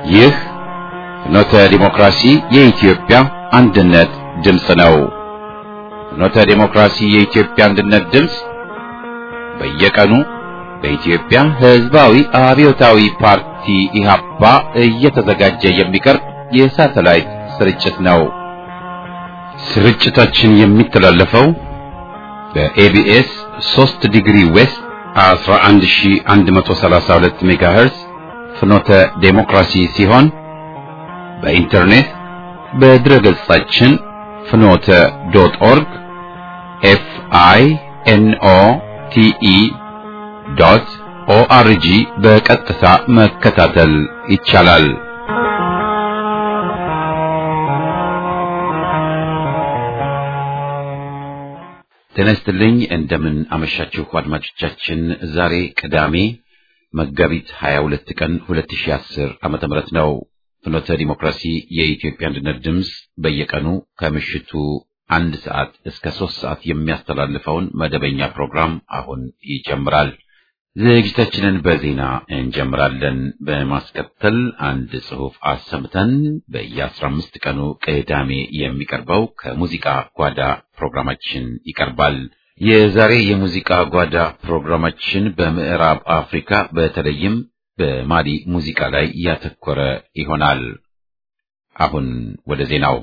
ይህ ፍኖተ ዲሞክራሲ የኢትዮጵያ አንድነት ድምፅ ነው። ፍኖተ ዲሞክራሲ የኢትዮጵያ አንድነት ድምፅ በየቀኑ በኢትዮጵያ ሕዝባዊ አብዮታዊ ፓርቲ ኢህአፓ እየተዘጋጀ የሚቀርብ የሳተላይት ስርጭት ነው። ስርጭታችን የሚተላለፈው በኤቢኤስ 3 ዲግሪ ዌስት 11132 ሜጋሄርዝ ፍኖተ ዴሞክራሲ ሲሆን በኢንተርኔት በድረ ገጻችን ፍኖተ ዶት ኦርግ ኤፍ አይ ኤን ኦ ቲ ኢ ዶት ኦአርጂ በቀጥታ መከታተል ይቻላል። ጤና ይስጥልኝ። እንደምን አመሻችሁ አድማጮቻችን። ዛሬ ቅዳሜ መጋቢት 22 ቀን 2010 ዓመተ ምህረት ነው። ፍኖተ ዲሞክራሲ የኢትዮጵያ አንድነት ድምፅ በየቀኑ ከምሽቱ አንድ ሰዓት እስከ ሶስት ሰዓት የሚያስተላልፈውን መደበኛ ፕሮግራም አሁን ይጀምራል። ዝግጅታችንን በዜና እንጀምራለን። በማስከተል አንድ ጽሑፍ አሰምተን በየአስራ አምስት ቀኑ ቅዳሜ የሚቀርበው ከሙዚቃ ጓዳ ፕሮግራማችን ይቀርባል። የዛሬ የሙዚቃ ጓዳ ፕሮግራማችን በምዕራብ አፍሪካ በተለይም በማሊ ሙዚቃ ላይ ያተኮረ ይሆናል። አሁን ወደ ዜናው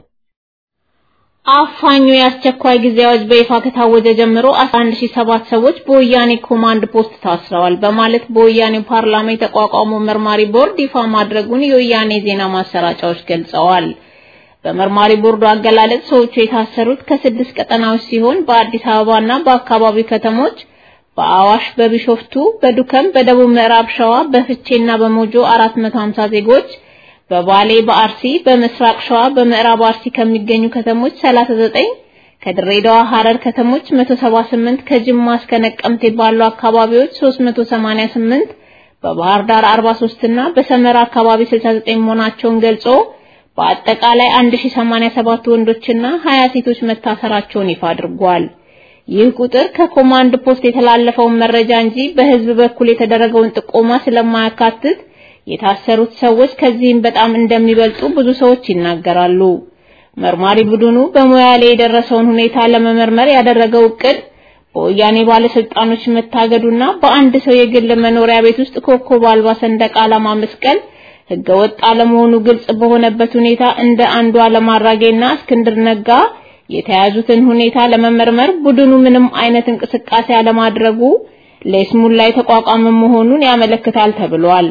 አፋኙ የአስቸኳይ ጊዜ አዋጅ በይፋ ከታወጀ ጀምሮ 11007 ሰዎች በወያኔ ኮማንድ ፖስት ታስረዋል በማለት በወያኔው ፓርላማ የተቋቋመው መርማሪ ቦርድ ይፋ ማድረጉን የወያኔ ዜና ማሰራጫዎች ገልጸዋል። በመርማሪ ቦርዱ አገላለጽ ሰዎቹ የታሰሩት ከስድስት ቀጠናዎች ሲሆን በአዲስ አበባና በአካባቢው ከተሞች በአዋሽ፣ በቢሾፍቱ፣ በዱከም፣ በደቡብ ምዕራብ ሸዋ፣ በፍቼና በሞጆ 450 ዜጎች በባሌ በአርሲ በምስራቅ ሸዋ በምዕራብ አርሲ ከሚገኙ ከተሞች 39 ከድሬዳዋ ሐረር ከተሞች 178 ከጅማ እስከ ነቀምቴ ባሉ አካባቢዎች 388 በባህር ዳር 43 እና በሰመራ አካባቢ 69 መሆናቸውን ገልጾ በአጠቃላይ 1087 ወንዶችና 20 ሴቶች መታሰራቸውን ይፋ አድርጓል። ይህ ቁጥር ከኮማንድ ፖስት የተላለፈውን መረጃ እንጂ በህዝብ በኩል የተደረገውን ጥቆማ ስለማያካትት የታሰሩት ሰዎች ከዚህም በጣም እንደሚበልጡ ብዙ ሰዎች ይናገራሉ። መርማሪ ቡድኑ በሞያሌ የደረሰውን ሁኔታ ለመመርመር ያደረገው እቅድ በወያኔ ባለስልጣኖች መታገዱና በአንድ ሰው የግል መኖሪያ ቤት ውስጥ ኮከብ አልባ ሰንደቅ ዓላማ መስቀል ህገወጥ አለመሆኑ ግልጽ በሆነበት ሁኔታ እንደ አንዱ አለማራጌና እስክንድር ነጋ የተያዙትን ሁኔታ ለመመርመር ቡድኑ ምንም አይነት እንቅስቃሴ አለማድረጉ ለይስሙላ የተቋቋመ መሆኑን ያመለክታል ተብሏል።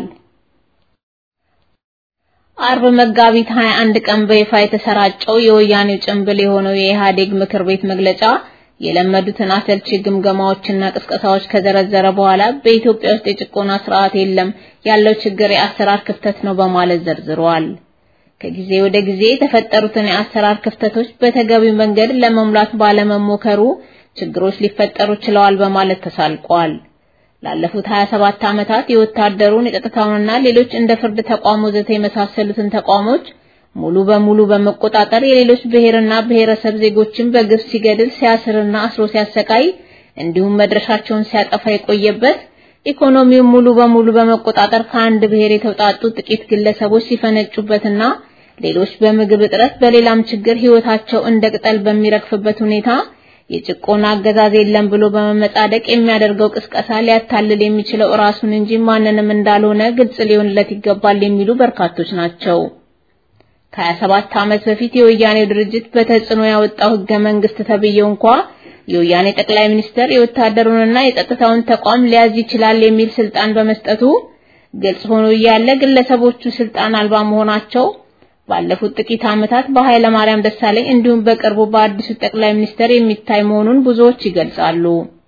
አርብ መጋቢት 21 ቀን በይፋ የተሰራጨው የወያኔው ጭንብል የሆነው የኢህአዴግ ምክር ቤት መግለጫ የለመዱትን አሰልቺ ግምገማዎችና ቅስቀሳዎች ከዘረዘረ በኋላ በኢትዮጵያ ውስጥ የጭቆና ስርዓት የለም፣ ያለው ችግር የአሰራር ክፍተት ነው በማለት ዘርዝሯል። ከጊዜ ወደ ጊዜ የተፈጠሩትን የአሰራር ክፍተቶች በተገቢው መንገድ ለመሙላት ባለመሞከሩ ችግሮች ሊፈጠሩ ችለዋል በማለት ተሳልቋል። ላለፉት 27 ዓመታት የወታደሩን የጸጥታውንና ሌሎች እንደ ፍርድ ተቋም ወዘተ የመሳሰሉትን ተቋሞች ሙሉ በሙሉ በመቆጣጠር የሌሎች ብሔርና ብሔረሰብ ዜጎችን በግፍ ሲገድል ሲያስርና አስሮ ሲያሰቃይ እንዲሁም መድረሻቸውን ሲያጠፋ የቆየበት ኢኮኖሚውን ሙሉ በሙሉ በመቆጣጠር ከአንድ ብሔር የተውጣጡ ጥቂት ግለሰቦች ሲፈነጩበትና ሌሎች በምግብ እጥረት በሌላም ችግር ህይወታቸው እንደ ቅጠል በሚረግፍበት ሁኔታ የጭቆና አገዛዝ የለም ብሎ በመመጻደቅ የሚያደርገው ቅስቀሳ ሊያታልል የሚችለው ራሱን እንጂ ማንንም እንዳልሆነ ግልጽ ሊሆንለት ይገባል የሚሉ በርካቶች ናቸው። ከ27 ዓመት በፊት የወያኔው ድርጅት በተጽዕኖ ያወጣው ህገ መንግስት ተብዬው እንኳ የወያኔ ጠቅላይ ሚኒስተር የወታደሩንና የጸጥታውን ተቋም ሊያዝ ይችላል የሚል ስልጣን በመስጠቱ ግልጽ ሆኖ እያለ ግለሰቦቹ ስልጣን አልባ መሆናቸው ባለፉት ጥቂት ዓመታት በኃይለ ማርያም ደሳለኝ እንዲሁም በቅርቡ በአዲሱ ጠቅላይ ሚኒስተር የሚታይ መሆኑን ብዙዎች ይገልጻሉ።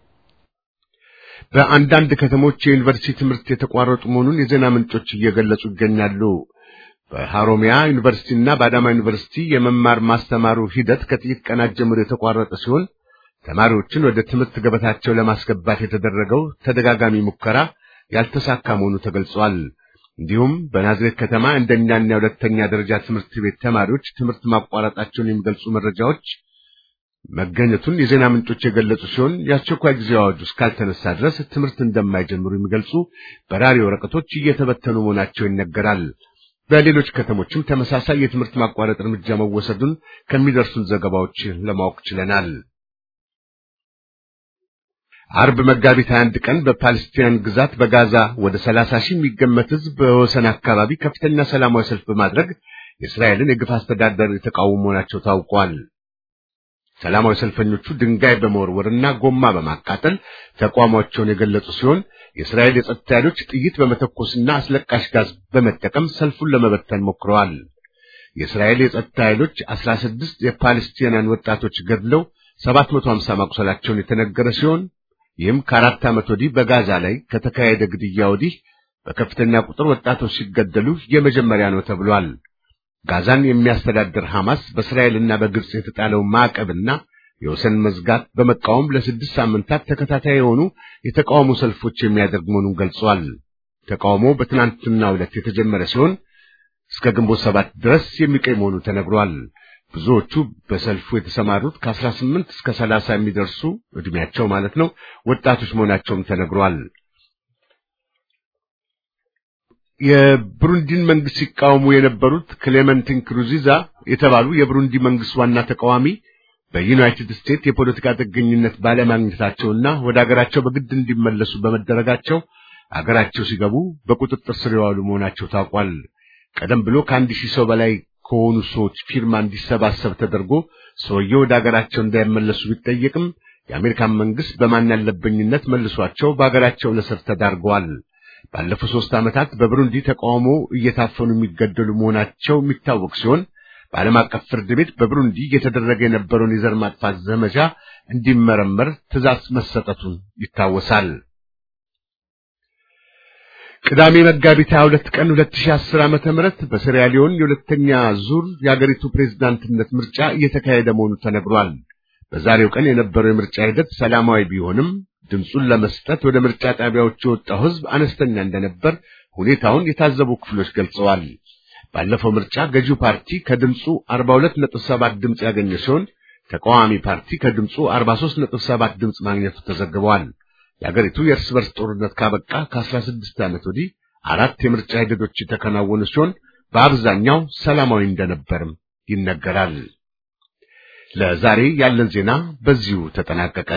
በአንዳንድ ከተሞች የዩኒቨርሲቲ ትምህርት የተቋረጡ መሆኑን የዜና ምንጮች እየገለጹ ይገኛሉ። በሐሮሚያ ዩኒቨርሲቲና በአዳማ ዩኒቨርሲቲ የመማር ማስተማሩ ሂደት ከጥቂት ቀናት ጀምሮ የተቋረጠ ሲሆን ተማሪዎችን ወደ ትምህርት ገበታቸው ለማስገባት የተደረገው ተደጋጋሚ ሙከራ ያልተሳካ መሆኑ ተገልጿል። እንዲሁም በናዝሬት ከተማ አንደኛና የሁለተኛ ደረጃ ትምህርት ቤት ተማሪዎች ትምህርት ማቋረጣቸውን የሚገልጹ መረጃዎች መገኘቱን የዜና ምንጮች የገለጹ ሲሆን የአስቸኳይ ጊዜ አዋጁ እስካልተነሳ ድረስ ትምህርት እንደማይጀምሩ የሚገልጹ በራሪ ወረቀቶች እየተበተኑ መሆናቸው ይነገራል። በሌሎች ከተሞችም ተመሳሳይ የትምህርት ማቋረጥ እርምጃ መወሰዱን ከሚደርሱን ዘገባዎች ለማወቅ ችለናል። አርብ መጋቢት 21 ቀን በፓለስቲያን ግዛት በጋዛ ወደ 30 ሺህ የሚገመት ሕዝብ በወሰን አካባቢ ከፍተኛ ሰላማዊ ሰልፍ በማድረግ የእስራኤልን የግፍ አስተዳደር የተቃወሙ መሆናቸው ታውቋል። ሰላማዊ ሰልፈኞቹ ድንጋይ በመወርወርና ጎማ በማቃጠል ተቋማቸውን የገለጹ ሲሆን የእስራኤል የጸጥታ ኃይሎች ጥይት በመተኮስና አስለቃሽ ጋዝ በመጠቀም ሰልፉን ለመበተን ሞክረዋል። የእስራኤል የጸጥታ ኃይሎች 16 የፓለስቲናን ወጣቶች ገድለው 750 ማቁሰላቸውን የተነገረ ሲሆን ይህም ከአራት ዓመት ወዲህ በጋዛ ላይ ከተካሄደ ግድያ ወዲህ በከፍተኛ ቁጥር ወጣቶች ሲገደሉ የመጀመሪያ ነው ተብሏል። ጋዛን የሚያስተዳድር ሐማስ በእስራኤልና በግብጽ የተጣለው ማዕቀብና የወሰን መዝጋት በመቃወም ለስድስት ሳምንታት ተከታታይ የሆኑ የተቃውሞ ሰልፎች የሚያደርግ መሆኑን ገልጿል። ተቃውሞ በትናንትናው ዕለት የተጀመረ ሲሆን እስከ ግንቦት ሰባት ድረስ የሚቆይ መሆኑ ተነግሯል። ብዙዎቹ በሰልፉ የተሰማሩት ከ18 እስከ 30 የሚደርሱ ዕድሜያቸው ማለት ነው ወጣቶች መሆናቸውም ተነግሯል። የብሩንዲን መንግስት ሲቃወሙ የነበሩት ክሌመንቲን ክሩዚዛ የተባሉ የብሩንዲ መንግስት ዋና ተቃዋሚ በዩናይትድ ስቴትስ የፖለቲካ ጥገኝነት ባለማግኘታቸውና ወደ አገራቸው በግድ እንዲመለሱ በመደረጋቸው አገራቸው ሲገቡ በቁጥጥር ስር የዋሉ መሆናቸው ታውቋል። ቀደም ብሎ ከአንድ ሺህ ሰው በላይ ከሆኑ ሰዎች ፊርማ እንዲሰባሰብ ተደርጎ ሰውየው ወደ አገራቸው እንዳይመለሱ ቢጠየቅም የአሜሪካን መንግስት በማን ያለበኝነት መልሷቸው በአገራቸው ለስር ተዳርገዋል። ባለፉት ሦስት ዓመታት በብሩንዲ ተቃውሞ እየታፈኑ የሚገደሉ መሆናቸው የሚታወቅ ሲሆን በዓለም አቀፍ ፍርድ ቤት በብሩንዲ እየተደረገ የነበረውን የዘር ማጥፋት ዘመቻ እንዲመረመር ትዕዛዝ መሰጠቱን ይታወሳል። ቅዳሜ መጋቢት 22 ቀን 2010 ዓመተ ምህረት በሴራ ሊዮን የሁለተኛ ዙር የአገሪቱ ፕሬዝዳንትነት ምርጫ እየተካሄደ መሆኑ ተነግሯል። በዛሬው ቀን የነበረው የምርጫ ሂደት ሰላማዊ ቢሆንም ድምፁን ለመስጠት ወደ ምርጫ ጣቢያዎች የወጣው ሕዝብ አነስተኛ እንደነበር ሁኔታውን የታዘቡ ክፍሎች ገልጸዋል። ባለፈው ምርጫ ገዢው ፓርቲ ከድምፁ 42.7 ድምፅ ያገኘ ሲሆን ተቃዋሚ ፓርቲ ከድምፁ 43.7 ድምፅ ማግኘቱ ተዘግበዋል። የአገሪቱ የእርስ በርስ ጦርነት ካበቃ ከ16 ዓመት ወዲህ አራት የምርጫ ሂደቶች የተከናወኑ ሲሆን በአብዛኛው ሰላማዊ እንደነበርም ይነገራል። ለዛሬ ያለን ዜና በዚሁ ተጠናቀቀ።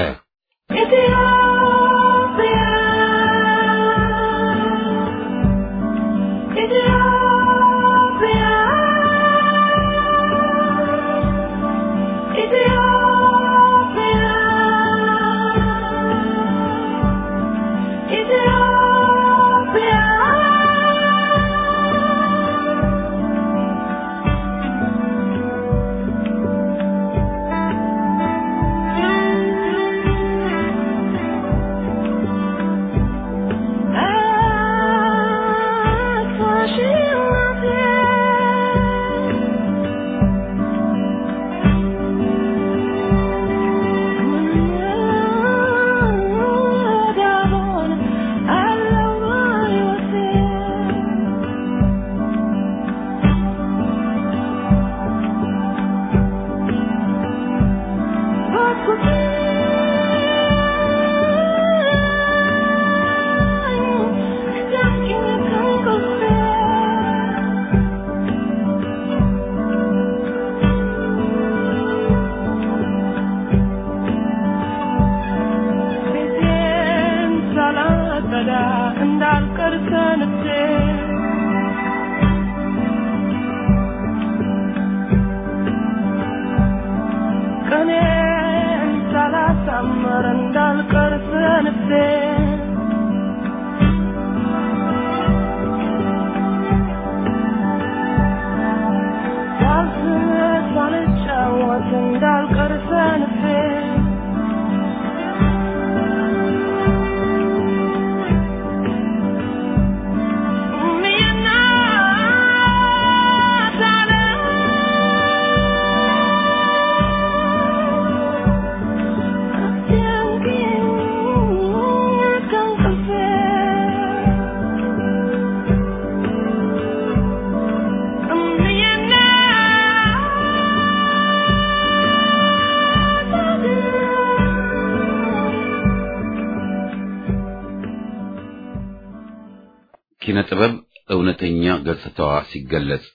ኪነ ጥበብ እውነተኛ ገጽታዋ ሲገለጽ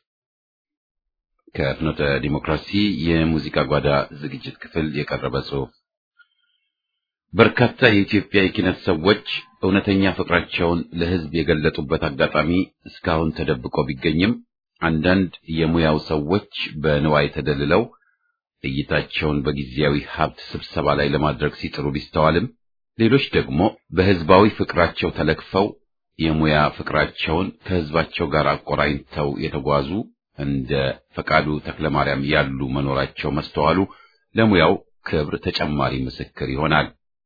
ከፍኖተ ዲሞክራሲ የሙዚቃ ጓዳ ዝግጅት ክፍል የቀረበ ጽሑፍ። በርካታ የኢትዮጵያ የኪነት ሰዎች እውነተኛ ፍቅራቸውን ለሕዝብ የገለጡበት አጋጣሚ እስካሁን ተደብቆ ቢገኝም አንዳንድ የሙያው ሰዎች በንዋይ ተደልለው እይታቸውን በጊዜያዊ ሀብት ስብሰባ ላይ ለማድረግ ሲጥሩ ቢስተዋልም ሌሎች ደግሞ በሕዝባዊ ፍቅራቸው ተለክፈው የሙያ ፍቅራቸውን ከሕዝባቸው ጋር አቆራኝተው የተጓዙ እንደ ፈቃዱ ተክለማርያም ያሉ መኖራቸው መስተዋሉ ለሙያው ክብር ተጨማሪ ምስክር ይሆናል።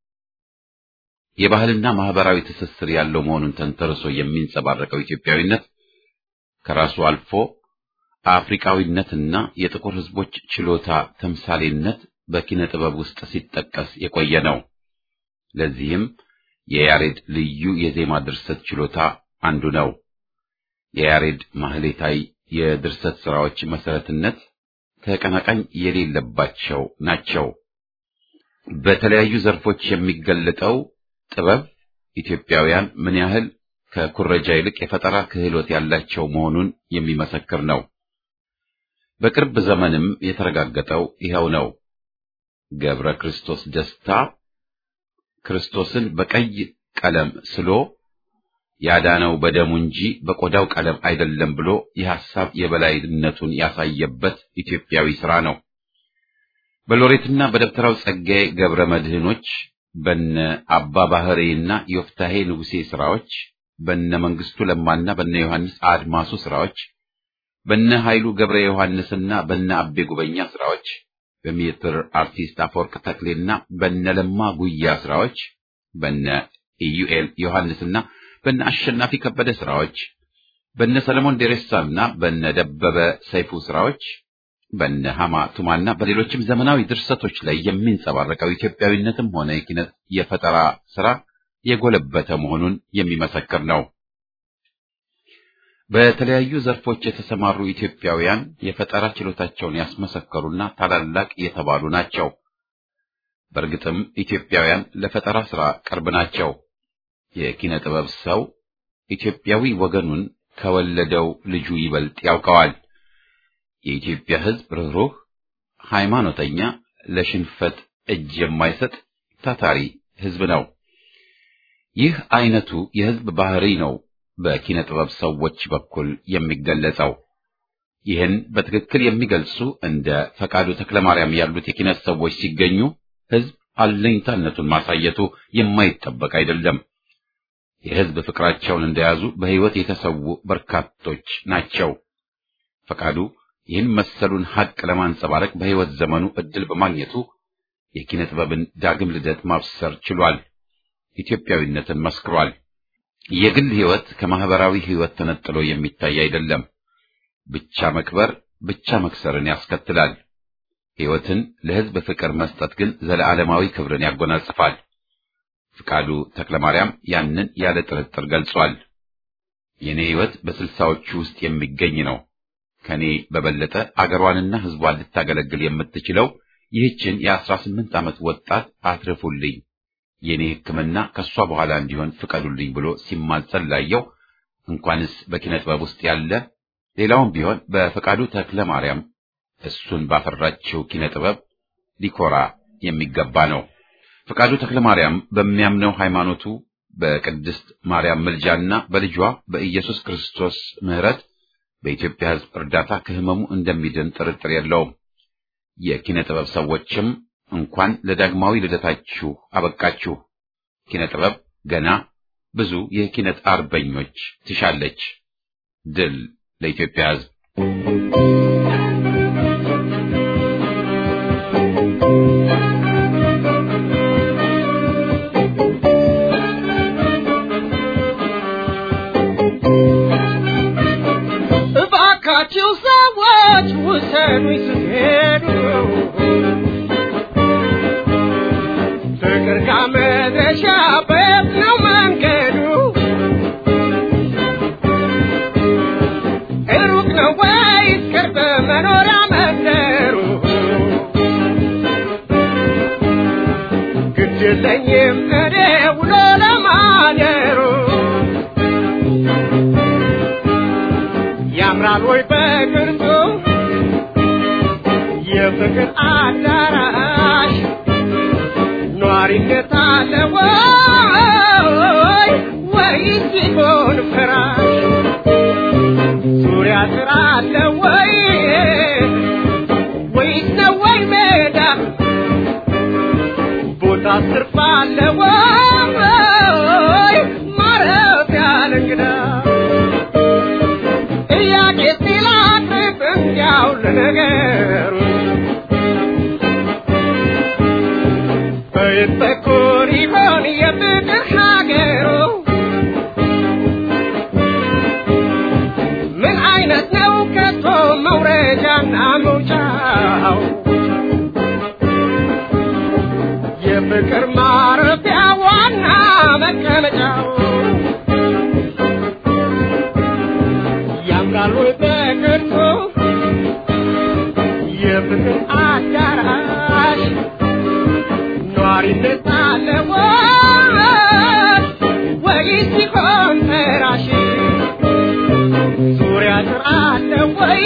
የባህልና ማህበራዊ ትስስር ያለው መሆኑን ተንተርሶ የሚንጸባረቀው ኢትዮጵያዊነት ከራሱ አልፎ አፍሪካዊነትና የጥቁር ሕዝቦች ችሎታ ተምሳሌነት በኪነ ጥበብ ውስጥ ሲጠቀስ የቆየ ነው። ለዚህም የያሬድ ልዩ የዜማ ድርሰት ችሎታ አንዱ ነው። የያሬድ ማህሌታይ የድርሰት ሥራዎች መሰረትነት ተቀናቃኝ የሌለባቸው ናቸው። በተለያዩ ዘርፎች የሚገለጠው ጥበብ ኢትዮጵያውያን ምን ያህል ከኩረጃ ይልቅ የፈጠራ ክህሎት ያላቸው መሆኑን የሚመሰክር ነው። በቅርብ ዘመንም የተረጋገጠው ይኸው ነው። ገብረ ክርስቶስ ደስታ ክርስቶስን በቀይ ቀለም ስሎ ያዳነው በደሙ እንጂ በቆዳው ቀለም አይደለም ብሎ የሐሳብ የበላይነቱን ያሳየበት ኢትዮጵያዊ ሥራ ነው። በሎሬትና በደብተራው ጸጋዬ ገብረ መድህኖች በነ አባ ባህሬና ዮፍታሄ ንጉሴ ሥራዎች በነ መንግስቱ ለማና በነ ዮሐንስ አድማሱ ሥራዎች በነ ኃይሉ ገብረ ዮሐንስና በነ አቤ ጉበኛ ሥራዎች በሜትር አርቲስት አፈወርቅ ተክሌና በነ ለማ ጉያ ሥራዎች በነ ኢዩኤል ዮሐንስና በነ አሸናፊ ከበደ ሥራዎች በነ ሰለሞን ዴሬሳና በነ ደበበ ሰይፉ ሥራዎች በነ ሐማ ቱማና በሌሎችም ዘመናዊ ድርሰቶች ላይ የሚንጸባረቀው ኢትዮጵያዊነትም ሆነ የኪነት የፈጠራ ሥራ የጎለበተ መሆኑን የሚመሰክር ነው። በተለያዩ ዘርፎች የተሰማሩ ኢትዮጵያውያን የፈጠራ ችሎታቸውን ያስመሰከሩና ታላላቅ የተባሉ ናቸው። በእርግጥም ኢትዮጵያውያን ለፈጠራ ሥራ ቅርብ ናቸው። የኪነ ጥበብ ሰው ኢትዮጵያዊ ወገኑን ከወለደው ልጁ ይበልጥ ያውቀዋል። የኢትዮጵያ ሕዝብ ርኅሩህ፣ ሃይማኖተኛ፣ ለሽንፈት እጅ የማይሰጥ ታታሪ ሕዝብ ነው። ይህ አይነቱ የሕዝብ ባህሪ ነው በኪነ ጥበብ ሰዎች በኩል የሚገለጸው። ይህን በትክክል የሚገልጹ እንደ ፈቃዱ ተክለማርያም ያሉት የኪነት ሰዎች ሲገኙ ሕዝብ አለኝታነቱን ማሳየቱ የማይጠበቅ አይደለም። የሕዝብ ፍቅራቸውን እንደያዙ በሕይወት የተሰዉ በርካቶች ናቸው። ፈቃዱ ይህን መሰሉን ሐቅ ለማንጸባረቅ በሕይወት ዘመኑ ዕድል በማግኘቱ የኪነ ጥበብን ዳግም ልደት ማብሰር ችሏል። ኢትዮጵያዊነትን መስክሯል። የግል ሕይወት ከማህበራዊ ሕይወት ተነጥሎ የሚታይ አይደለም። ብቻ መክበር ብቻ መክሰርን ያስከትላል። ሕይወትን ለሕዝብ ፍቅር መስጠት ግን ዘለዓለማዊ ክብርን ያጎናጽፋል። ፍቃዱ ተክለማርያም ያንን ያለ ጥርጥር ገልጿል። የኔ ሕይወት በስልሳዎቹ ውስጥ የሚገኝ ነው። ከኔ በበለጠ አገሯንና ሕዝቧን ልታገለግል የምትችለው ይህችን የአስራ ስምንት ዓመት ወጣት አትርፉልኝ የኔ ሕክምና ከሷ በኋላ እንዲሆን ፍቀዱልኝ ብሎ ሲማጸን ላየው እንኳንስ በኪነ ጥበብ ውስጥ ያለ ሌላውም ቢሆን በፈቃዱ ተክለ ማርያም እሱን ባፈራችው ኪነ ጥበብ ሊኮራ የሚገባ ነው። ፈቃዱ ተክለ ማርያም በሚያምነው ሃይማኖቱ በቅድስት ማርያም ምልጃና በልጇ በኢየሱስ ክርስቶስ ምሕረት በኢትዮጵያ ሕዝብ እርዳታ ከህመሙ እንደሚድን ጥርጥር የለውም። የኪነ ጥበብ ሰዎችም እንኳን ለዳግማዊ ልደታችሁ አበቃችሁ። ኪነ ጥበብ ገና ብዙ የኪነት አርበኞች ትሻለች። ድል ለኢትዮጵያ ሕዝብ። እባካችሁ ሰዎች ውሰኑኝ ስትሄዱ ፍቅር ካመድረሻ በየት ነው መንገዱ? ሩቅ ነው ወይስ ቅርብ መኖሪያ መንደሩ? ግድ የለኝም እኔ ውሎ ለማደሩ ያምራል ወይ በቅርጹ የፍቅር አዳራሽ ኗሪነት አለ ወይ ወይስ ሲሆን ፍራሽ ዙሪያ ጥራ አለ ወይ ወይስ ነው ወይ ሜዳ ቦታ ስርፋ አለ ወይ ማረፊያ ለእንግዳ ጥያቄ ሲላቅርብ እንዲያው ለነገሩ በየት በኩል ይሆን የፍቅር ሀገሩ ምን አይነት ነው ከቶ መውረጃና መውጫው የፍቅር ማረፊያ ዋና መቀመጫው ያምራል ወይ በቅርጹ የፍቅር አዳራሽ ኗሪነት አለ ወይ ወይስ ሲሆን ፈራሽ ዙሪያ ጥር አለ ወይ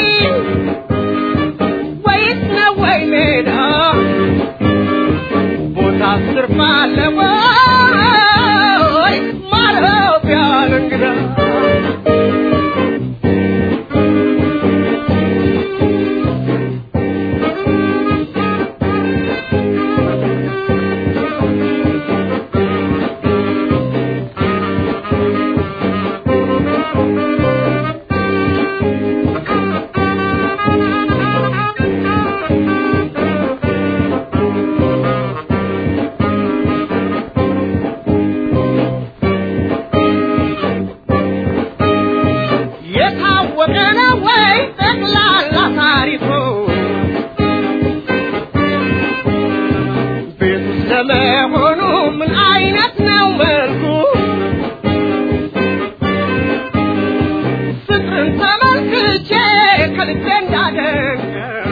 ወይስ ነው ወይ ሜዳ ቦታ ስርፍ አለ ወይ ማረፊያ ለእንግዳ የታወቀ ነው ወይ ጠቅላላ ታሪኩ ቤቱ ስለመሆኑ ምን አይነት ነው መልኩ ፍቅርን ተመልክቼ ከልቤ እንዳደንቀው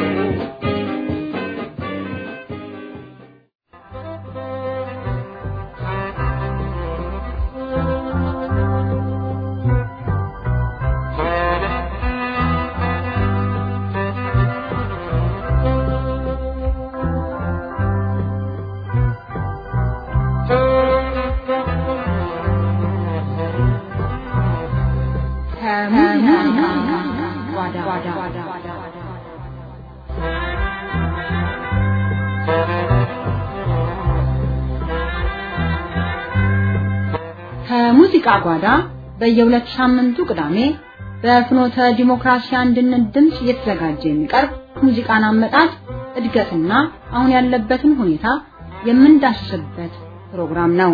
ከሙዚቃ ጓዳ በየሁለት ሳምንቱ ቅዳሜ በፍኖተ ዲሞክራሲ አንድነት ድምፅ እየተዘጋጀ የሚቀርብ ሙዚቃን አመጣጥ እድገትና አሁን ያለበትን ሁኔታ የምንዳስስበት ፕሮግራም ነው።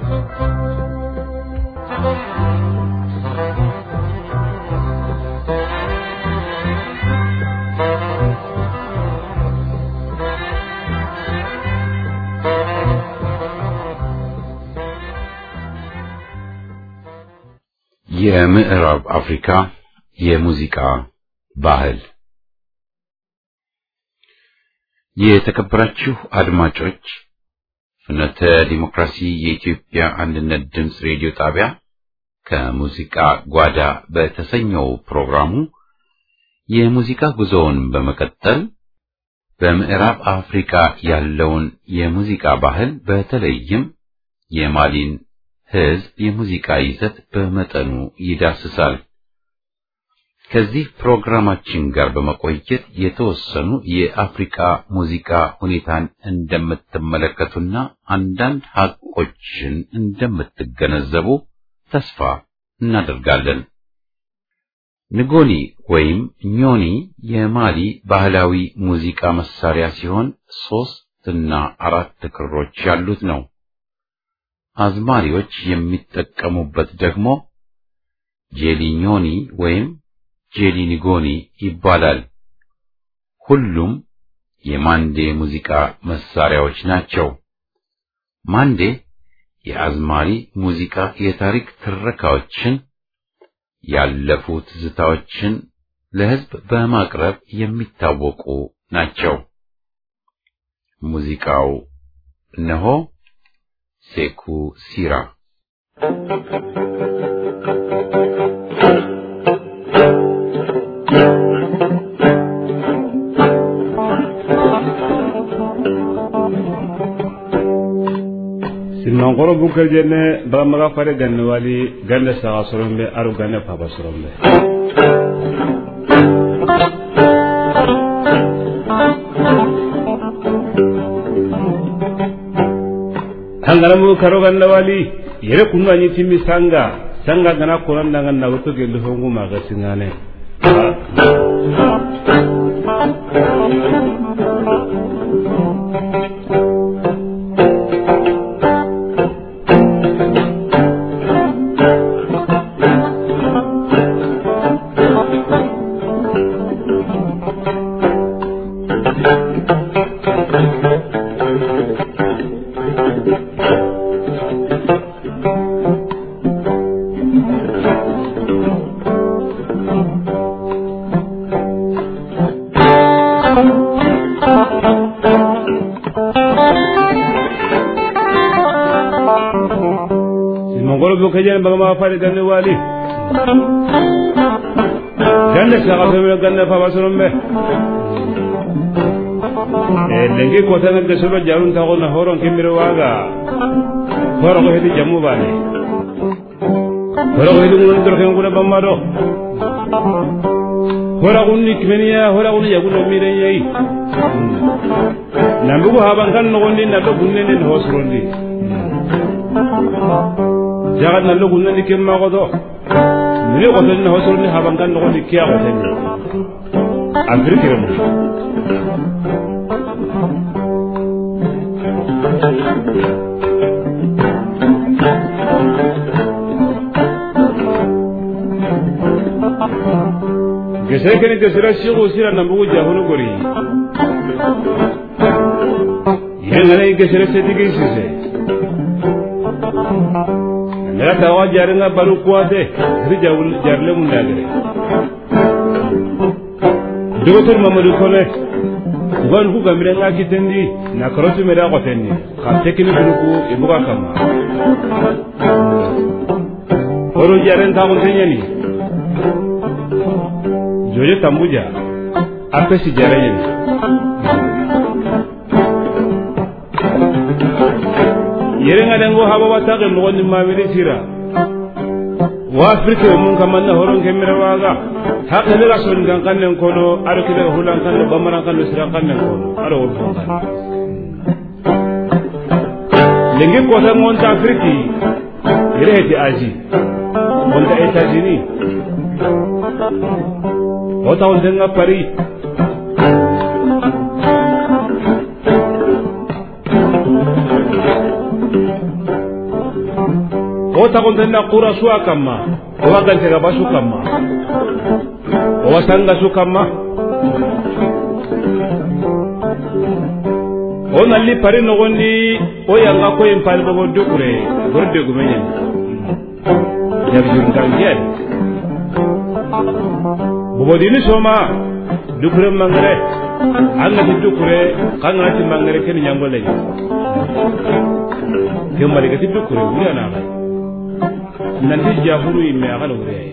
የምዕራብ አፍሪካ የሙዚቃ ባህል የተከበራችሁ አድማጮች ፍኖተ ዲሞክራሲ የኢትዮጵያ አንድነት ድምፅ ሬዲዮ ጣቢያ ከሙዚቃ ጓዳ በተሰኘው ፕሮግራሙ የሙዚቃ ጉዞውን በመቀጠል በምዕራብ አፍሪካ ያለውን የሙዚቃ ባህል በተለይም የማሊን ሕዝብ የሙዚቃ ይዘት በመጠኑ ይዳስሳል። ከዚህ ፕሮግራማችን ጋር በመቆየት የተወሰኑ የአፍሪካ ሙዚቃ ሁኔታን እንደምትመለከቱና አንዳንድ ሐቆችን እንደምትገነዘቡ ተስፋ እናደርጋለን። ንጎኒ ወይም ኞኒ የማሊ ባህላዊ ሙዚቃ መሳሪያ ሲሆን ሶስት እና አራት ክሮች ያሉት ነው። አዝማሪዎች የሚጠቀሙበት ደግሞ ጄሊኞኒ ወይም ጄሊኒጎኒ ይባላል። ሁሉም የማንዴ ሙዚቃ መሳሪያዎች ናቸው። ማንዴ የአዝማሪ ሙዚቃ የታሪክ ትረካዎችን፣ ያለፉ ትዝታዎችን ለሕዝብ በማቅረብ የሚታወቁ ናቸው። ሙዚቃው እነሆ ሴኩ ሲራ Thank bukar jenne ba maga fare ganne wali ganne saga sorombe aru ganne papa sorombe hangana mu karo ganne wali yere kunu anyi timmi sanga sanga gana koran dangan na wato gelu hongu maga singane mongolo bo kajen baga ma fare ganne wali ganne saga feme ganne papa sorombe e lengi kota nga gesoro jarun ta na horon kemiro waga horo ko hedi jamu bane horo ko hedi ngun dorken ngula bamado hora kunni kimeniya hora kunni yaguno mire yayi nambugo haban kan no gondi na do gunne ne hosrondi jagat na lo gunne dikem ma godo mire godo na hosrondi haban kan no gondi kiya godo ni andri kiremo gesere kene gesera sigo sira nambugo jahunu gori yengana gesere sedigi sise ndaga tawa jaringa baru kuwate ri jawul jarle mun dagere dogotor mamadou kone ugan ku gamire nga kitendi na karotu meda kotendi ka tekini kunuku ibuka kama oro jaren tamun tenyani jojo tambuja apesi jarayen yerenga dango haba watake mogonni mawiri sira wa afrika mun kamanna horon kemira waga hakene ga son kan kannen kono aro kide hulan kan bamaran kan sira kannen kono aro wol fon kan lengi ko tan mon ta afriki yere heti aji on ta etats-unis wata wanda nga pari wata wanda na kura su a kama wa gante gaba su kama wa sanga su kama o nalli pari nogondi o yanga ko en pali bobo dukure borde gumenyen jabjun kan jeri bobodini soma dukure mangare angati dukure kangati mangare ken nyangole ni kembali gati dukure wuri ana kai nanti jahuru imme akala wuri ay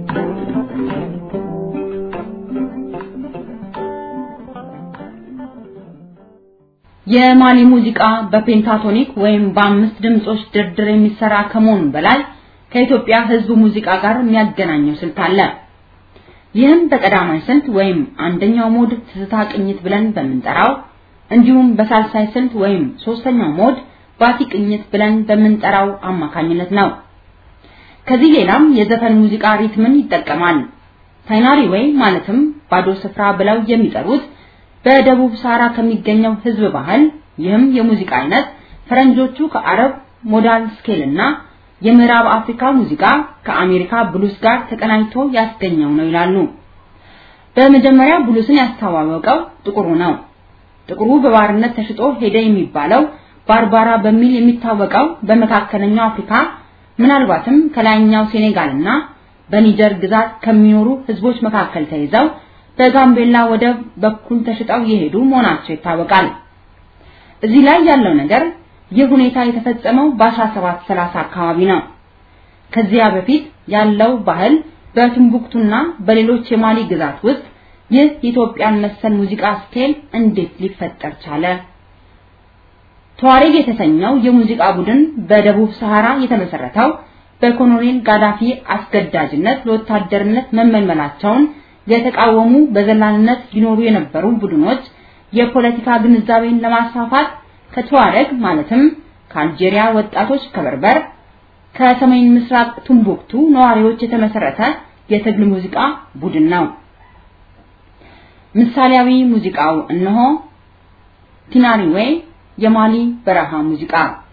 የማሊ ሙዚቃ በፔንታቶኒክ ወይም በአምስት ድምጾች ድርድር የሚሰራ ከመሆኑ በላይ ከኢትዮጵያ ሕዝብ ሙዚቃ ጋር የሚያገናኘው ስልት አለ። ይህም በቀዳማይ ስልት ወይም አንደኛው ሞድ ትዝታ ቅኝት ብለን በምንጠራው እንዲሁም በሳልሳይ ስልት ወይም ሶስተኛው ሞድ ባቲ ቅኝት ብለን በምንጠራው አማካኝነት ነው። ከዚህ ሌላም የዘፈን ሙዚቃ ሪትምን ይጠቀማል። ታይናሪ ወይ ማለትም ባዶ ስፍራ ብለው የሚጠሩት በደቡብ ሳራ ከሚገኘው ህዝብ ባህል ይህም የሙዚቃ አይነት ፈረንጆቹ ከአረብ ሞዳል ስኬል እና የምዕራብ አፍሪካ ሙዚቃ ከአሜሪካ ብሉስ ጋር ተቀናጅቶ ያስገኘው ነው ይላሉ። በመጀመሪያ ብሉስን ያስተዋወቀው ጥቁሩ ነው። ጥቁሩ በባርነት ተሽጦ ሄደ የሚባለው ባርባራ በሚል የሚታወቀው በመካከለኛው አፍሪካ ምናልባትም ከላይኛው ሴኔጋልና በኒጀር ግዛት ከሚኖሩ ህዝቦች መካከል ተይዘው በጋምቤላ ወደብ በኩል ተሽጠው የሄዱ መሆናቸው ይታወቃል። እዚህ ላይ ያለው ነገር ይህ ሁኔታ የተፈጸመው በ1730 አካባቢ ነው። ከዚያ በፊት ያለው ባህል በቲምቡክቱና በሌሎች የማሊ ግዛት ውስጥ ይህ የኢትዮጵያን መሰል ሙዚቃ ስኬል እንዴት ሊፈጠር ቻለ? ተዋሬግ የተሰኘው የሙዚቃ ቡድን በደቡብ ሰሃራ የተመሰረተው በኮሎኔል ጋዳፊ አስገዳጅነት ለወታደርነት መመልመላቸውን የተቃወሙ በዘላንነት ይኖሩ የነበሩ ቡድኖች የፖለቲካ ግንዛቤን ለማስፋፋት ከተዋረግ ማለትም ከአልጄሪያ ወጣቶች ከበርበር ከሰሜን ምስራቅ ቱምቡክቱ ነዋሪዎች የተመሰረተ የትግል ሙዚቃ ቡድን ነው። ምሳሌያዊ ሙዚቃው እነሆ ቲናሪዌ የማሊ በረሃ ሙዚቃ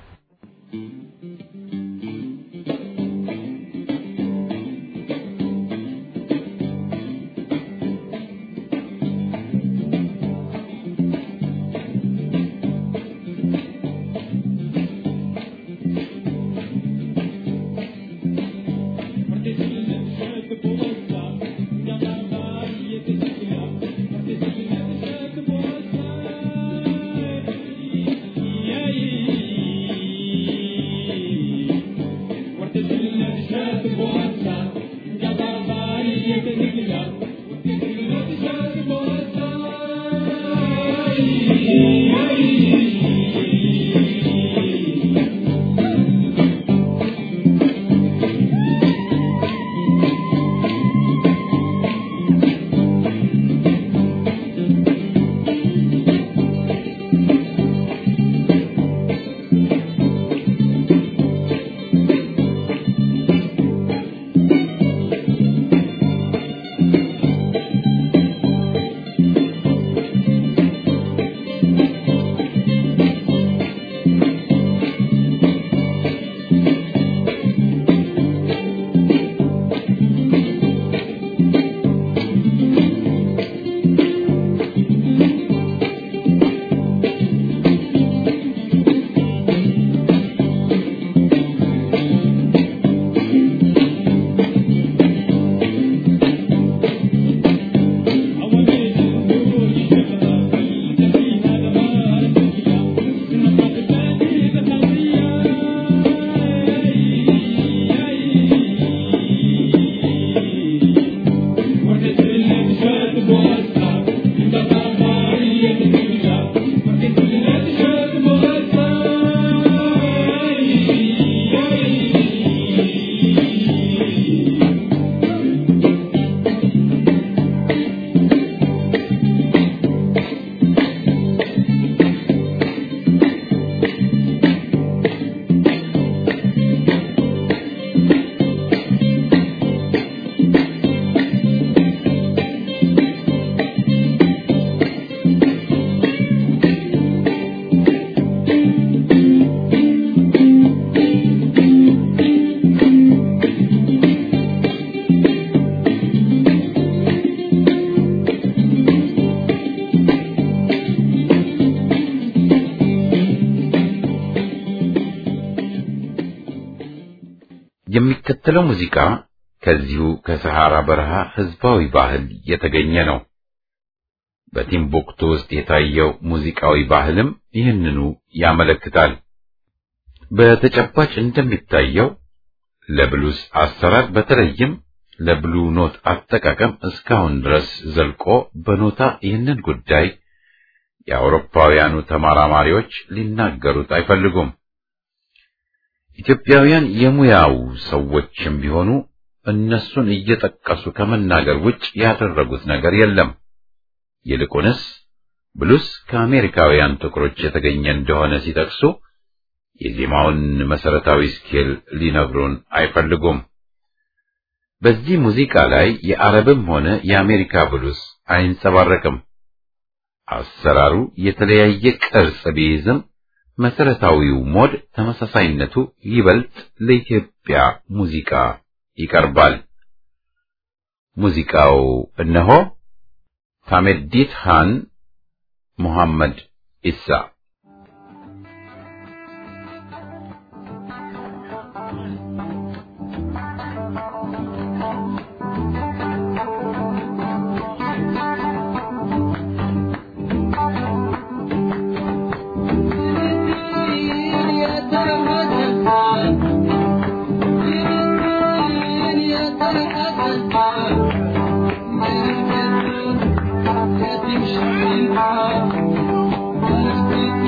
የሚከተለው ሙዚቃ ከዚሁ ከሰሃራ በረሃ ህዝባዊ ባህል የተገኘ ነው። በቲምቡክቱ ውስጥ የታየው ሙዚቃዊ ባህልም ይህንኑ ያመለክታል። በተጨባጭ እንደሚታየው ለብሉስ አሰራር በተለይም ለብሉ ኖት አጠቃቀም እስካሁን ድረስ ዘልቆ በኖታ ይህንን ጉዳይ የአውሮፓውያኑ ተመራማሪዎች ሊናገሩት አይፈልጉም። ኢትዮጵያውያን የሙያው ሰዎችም ቢሆኑ እነሱን እየጠቀሱ ከመናገር ውጭ ያደረጉት ነገር የለም። ይልቁንስ ብሉስ ከአሜሪካውያን ጥቁሮች የተገኘ እንደሆነ ሲጠቅሱ የዜማውን መሰረታዊ ስኬል ሊነግሩን አይፈልጉም። በዚህ ሙዚቃ ላይ የአረብም ሆነ የአሜሪካ ብሉስ አይንጸባረቅም። አሰራሩ የተለያየ ቅርጽ ቢይዝም መሰረታዊው ሞድ ተመሳሳይነቱ ይበልጥ ለኢትዮጵያ ሙዚቃ ይቀርባል። ሙዚቃው እነሆ ታሜዲት ሃን ሙሐመድ ኢሳ Thank you.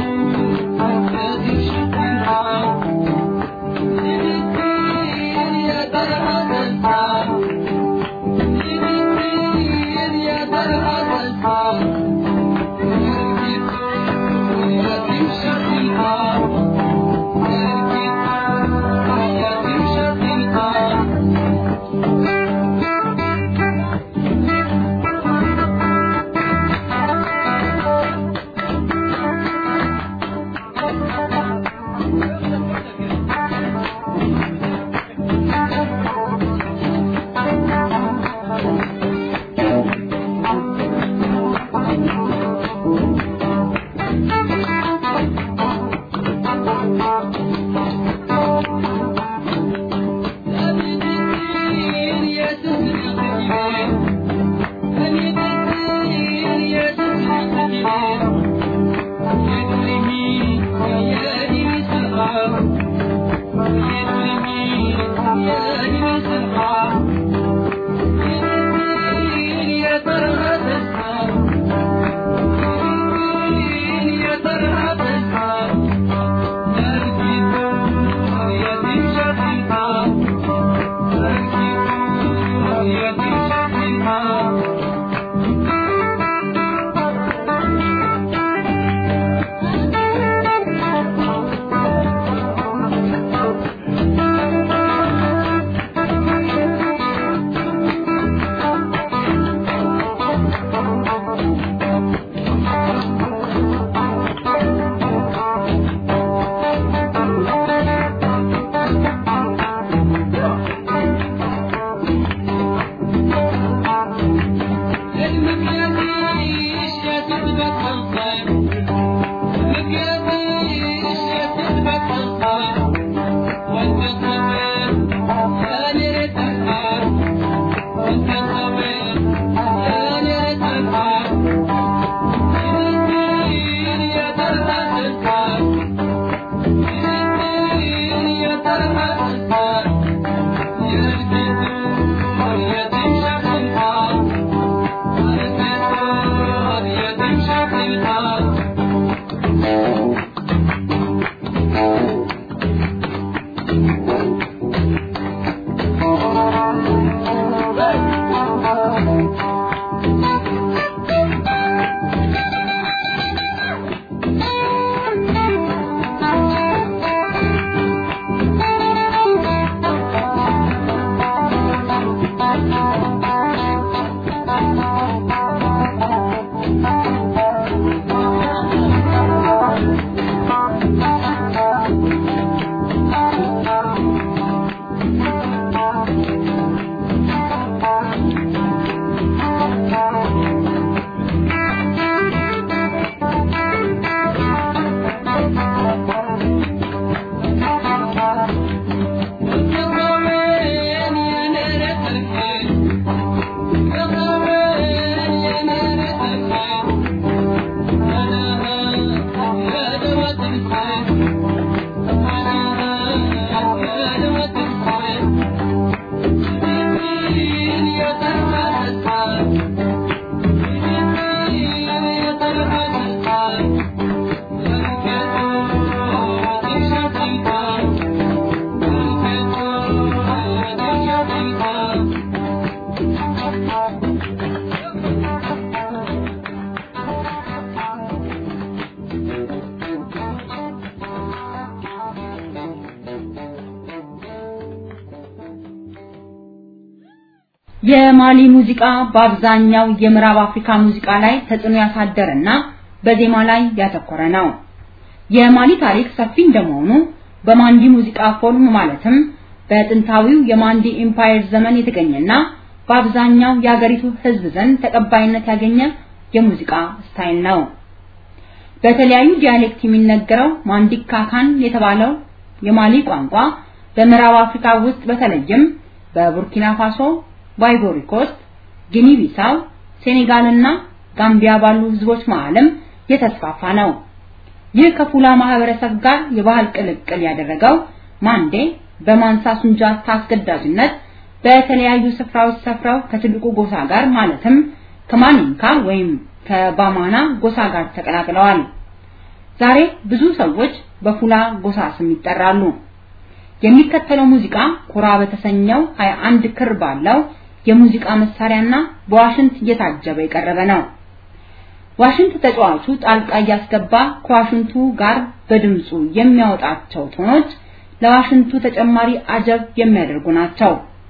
የማሊ ሙዚቃ በአብዛኛው የምዕራብ አፍሪካ ሙዚቃ ላይ ተጽዕኖ ያሳደረና በዜማ ላይ ያተኮረ ነው። የማሊ ታሪክ ሰፊ እንደመሆኑ በማንዲ ሙዚቃ ፎርም ማለትም በጥንታዊው የማንዲ ኢምፓየር ዘመን የተገኘና በአብዛኛው የሀገሪቱ ሕዝብ ዘንድ ተቀባይነት ያገኘ የሙዚቃ ስታይል ነው። በተለያዩ ዲያሌክት የሚነገረው ማንዲካካን የተባለው የማሊ ቋንቋ በምዕራብ አፍሪካ ውስጥ በተለይም በቡርኪና ፋሶ፣ በአይቮሪ ኮስት፣ ጊኒ ቢሳው፣ ሴኔጋልና ጋምቢያ ባሉ ህዝቦች መዓልም የተስፋፋ ነው። ይህ ከፉላ ማህበረሰብ ጋር የባህል ቅልቅል ያደረገው ማንዴ በማንሳ ሱንጃታ አስገዳጅነት በተለያዩ ስፍራዎች ሰፍረው ከትልቁ ጎሳ ጋር ማለትም ከማኒንካ ወይም ከባማና ጎሳ ጋር ተቀላቅለዋል። ዛሬ ብዙ ሰዎች በፉላ ጎሳ ስም ይጠራሉ። የሚከተለው ሙዚቃ ኩራ በተሰኘው 21 ክር ባለው የሙዚቃ መሳሪያና በዋሽንት እየታጀበ የቀረበ ነው። ዋሽንት ተጫዋቹ ጣልቃ እያስገባ ከዋሽንቱ ጋር በድምፁ የሚያወጣቸው ቶኖች ለዋሽንቱ ተጨማሪ አጀብ የሚያደርጉ ናቸው።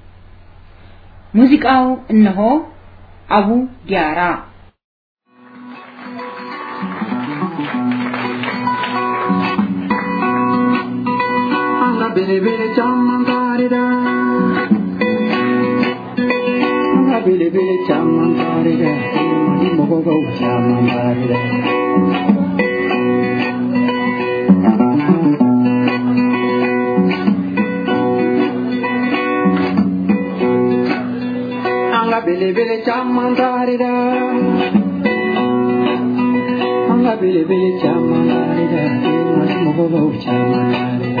ሙዚቃው እነሆ አቡ ዲያራ bele bele chamantarida Anga bele bele chamantarida Mani mogo go chamantarida Anga bele bele chamantarida Anga bele bele chamantarida Mani mogo go chamantarida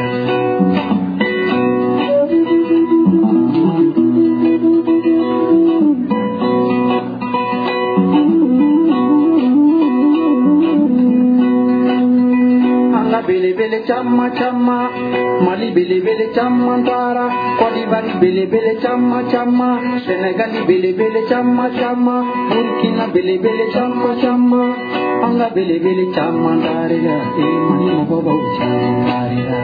bele bele chamma chamma mali bele bele chamma tara kodi bari bele bele chamma chamma senegali bele bele chamma chamma burkina bele bele chamma chamma anga bele bele chamma tare ya e mani mo bo chamma tare ya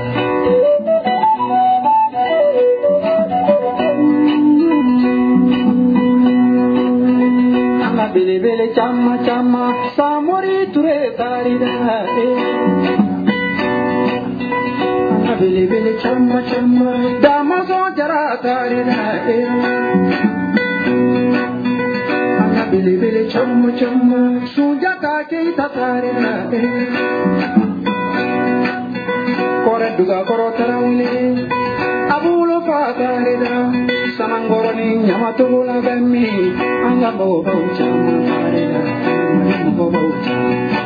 anga bele bele chamma chamma samori ture tare ya e bele bele chamma chamma dama so jara tare na ana bele bele chamma chamma suja ka ke ta tare na kore duga koro tarawle abulo fa tare na sanangoro ni nyama to la bemmi anga bo bo chamma tare na bo bo chamma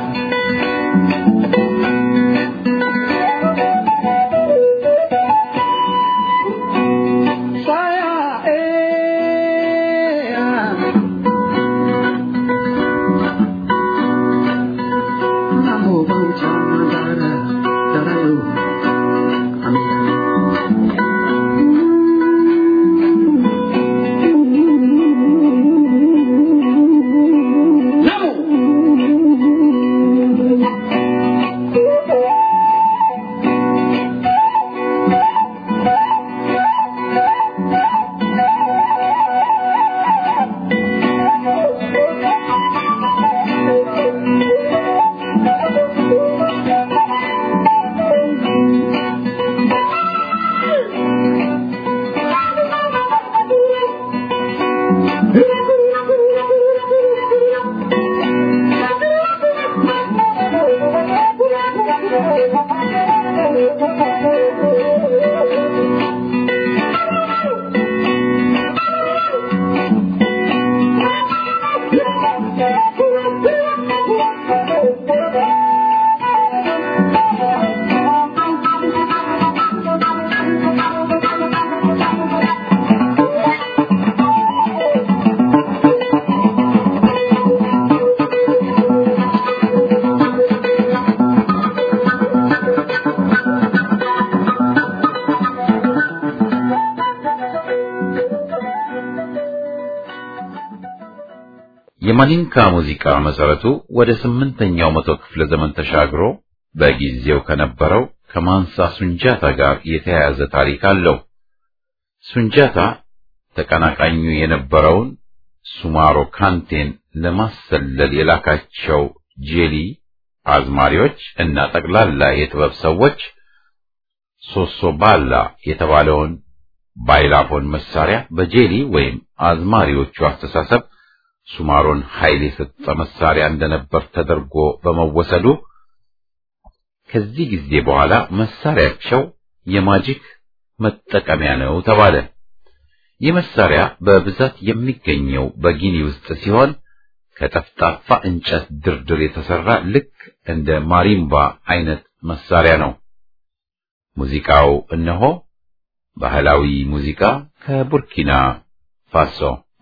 የማኒንካ ሙዚቃ መሰረቱ ወደ ስምንተኛው መቶ ክፍለ ዘመን ተሻግሮ በጊዜው ከነበረው ከማንሳ ሱንጃታ ጋር የተያያዘ ታሪክ አለው። ሱንጃታ ተቀናቃኙ የነበረውን ሱማሮ ካንቴን ለማሰለል የላካቸው ጄሊ አዝማሪዎች እና ጠቅላላ የጥበብ ሰዎች ሶሶ ባላ የተባለውን ባይላፎን መሳሪያ በጄሊ ወይም አዝማሪዎቹ አስተሳሰብ ሱማሮን ኃይል የሰጠ መሳሪያ እንደነበር ተደርጎ በመወሰዱ ከዚህ ጊዜ በኋላ መሳሪያቸው የማጂክ መጠቀሚያ ነው ተባለ። ይህ መሳሪያ በብዛት የሚገኘው በጊኒ ውስጥ ሲሆን ከጠፍጣፋ እንጨት ድርድር የተሰራ ልክ እንደ ማሪምባ አይነት መሳሪያ ነው። ሙዚቃው እነሆ ባህላዊ ሙዚቃ ከቡርኪና ፋሶ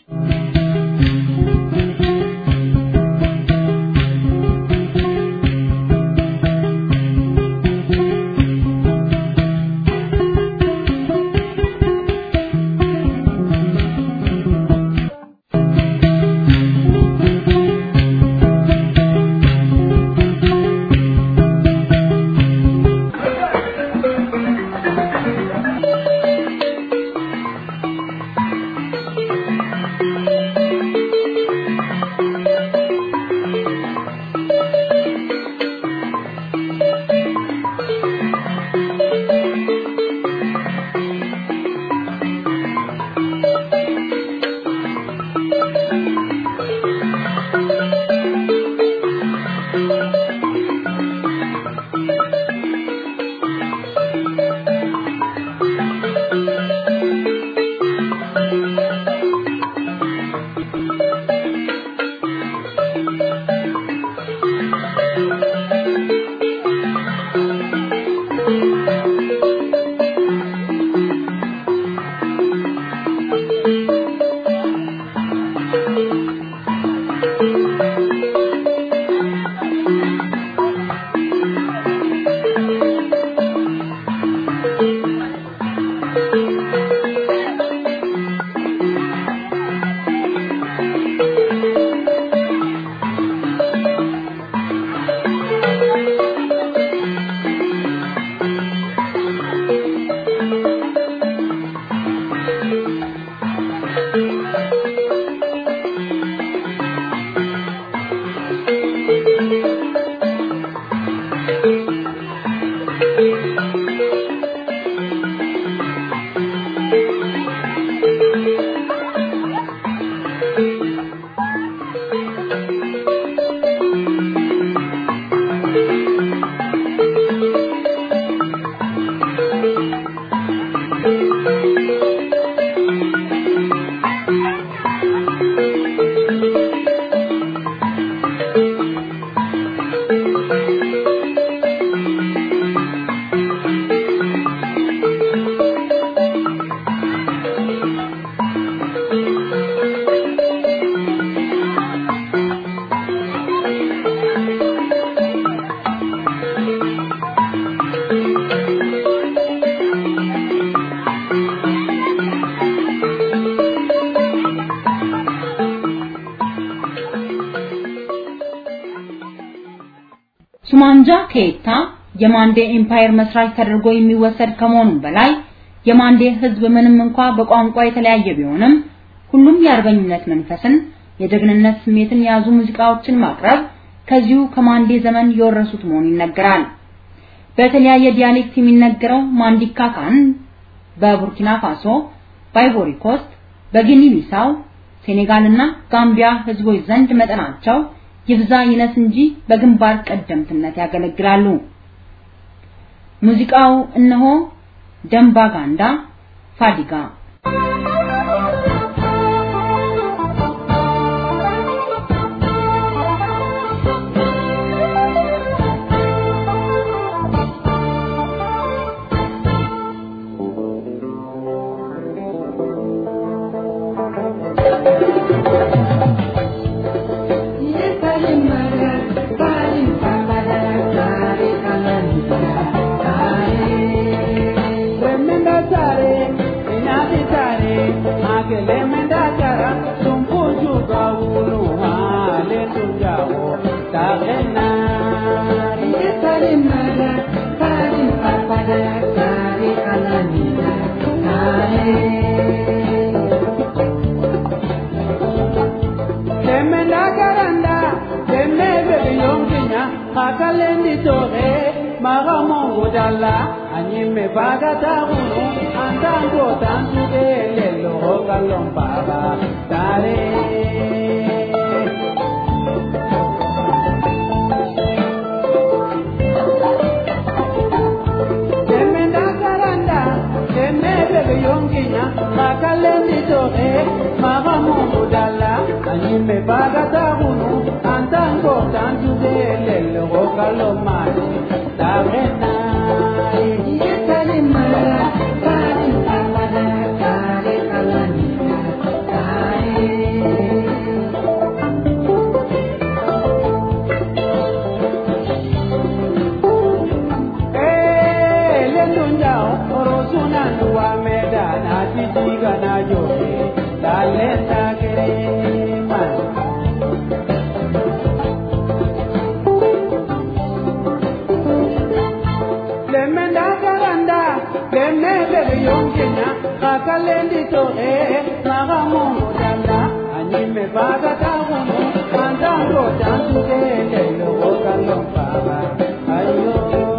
ሱማንጃ ኬታ የማንዴ ኤምፓየር መስራች ተደርጎ የሚወሰድ ከመሆኑ በላይ የማንዴ ህዝብ ምንም እንኳ በቋንቋ የተለያየ ቢሆንም ሁሉም የአርበኝነት መንፈስን የጀግንነት ስሜትን የያዙ ሙዚቃዎችን ማቅረብ ከዚሁ ከማንዴ ዘመን የወረሱት መሆኑ ይነገራል። በተለያየ ዲያሌክት የሚነገረው ማንዲካ ካን በቡርኪና ፋሶ፣ በአይቮሪ ኮስት፣ በጊኒ ቢሳው፣ ሴኔጋልና ጋምቢያ ህዝቦች ዘንድ መጠናቸው ይብዛ ይነስ እንጂ በግንባር ቀደምትነት ያገለግላሉ። ሙዚቃው እነሆ ደምባጋንዳ ፋዲጋ Thank you. kakalendi tohe maga mongo dala anyime bagata hunu antango tantuge lelo kalom baba tare Demenda karanda, demebe yonginya, kakalendi tohe maga mongo dala anyime bagata hunu antango tantuge lelo kalom mani tarena Lemenda karanda, lemebe yongenya, kakalendi tohe, maga mongo danda, anyime baga tagumu, andango tantuke lelo kalom baba, ayo.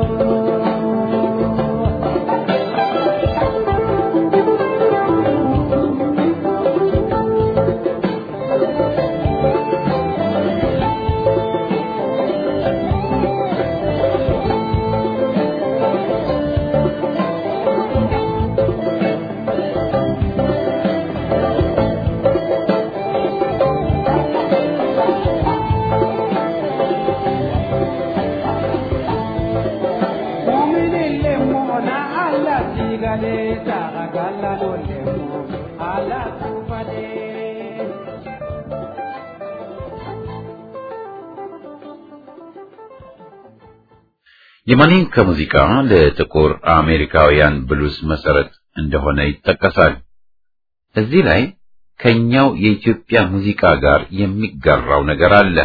Mumini lemu na ala tigale, tagagala no lemu, ala kufade. የማኒንካ ሙዚቃ ለጥቁር አሜሪካውያን ብሉስ መሰረት እንደሆነ ይጠቀሳል። እዚህ ላይ ከኛው የኢትዮጵያ ሙዚቃ ጋር የሚጋራው ነገር አለ።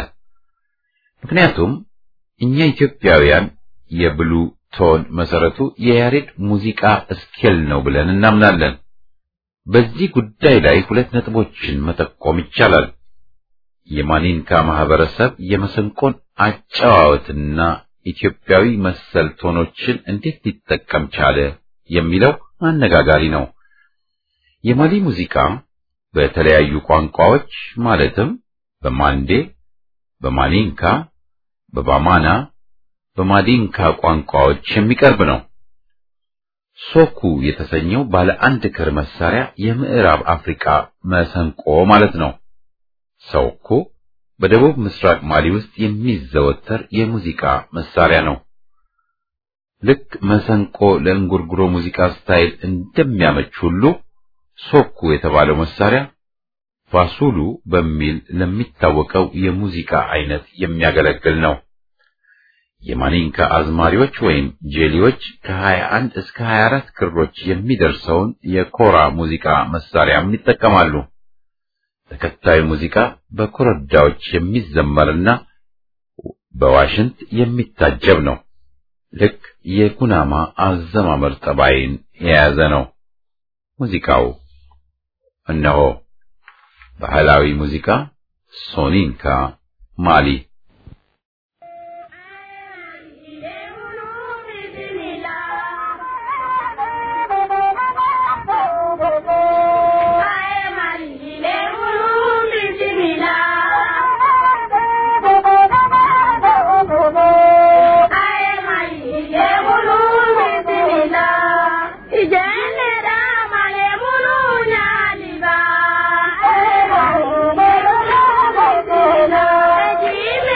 ምክንያቱም እኛ ኢትዮጵያውያን የብሉ ቶን መሰረቱ የያሬድ ሙዚቃ ስኬል ነው ብለን እናምናለን። በዚህ ጉዳይ ላይ ሁለት ነጥቦችን መጠቆም ይቻላል። የማኒንካ ማህበረሰብ የመሰንቆን አጨዋወትና ኢትዮጵያዊ መሰል ቶኖችን እንዴት ሊጠቀም ቻለ የሚለው አነጋጋሪ ነው። የማሊ ሙዚቃ በተለያዩ ቋንቋዎች ማለትም በማንዴ፣ በማኒንካ፣ በባማና፣ በማዲንካ ቋንቋዎች የሚቀርብ ነው። ሶኩ የተሰኘው ባለ አንድ ክር መሳሪያ የምዕራብ አፍሪካ መሰንቆ ማለት ነው። ሶኩ በደቡብ ምስራቅ ማሊ ውስጥ የሚዘወተር የሙዚቃ መሳሪያ ነው። ልክ መሰንቆ ለእንጉርጉሮ ሙዚቃ ስታይል እንደሚያመች ሁሉ ሶኩ የተባለው መሳሪያ ፋሱሉ በሚል ለሚታወቀው የሙዚቃ አይነት የሚያገለግል ነው። የማኒንካ አዝማሪዎች ወይም ጄሊዎች ከ21 እስከ 24 ክሮች የሚደርሰውን የኮራ ሙዚቃ መሳሪያም ይጠቀማሉ። ተከታዩ ሙዚቃ በኮረዳዎች የሚዘመርና በዋሽንት የሚታጀብ ነው። ልክ የኩናማ አዘማመር ጠባይን የያዘ ነው። ሙዚቃው እነሆ ባህላዊ ሙዚቃ ሶኒንካ ማሊ Ejime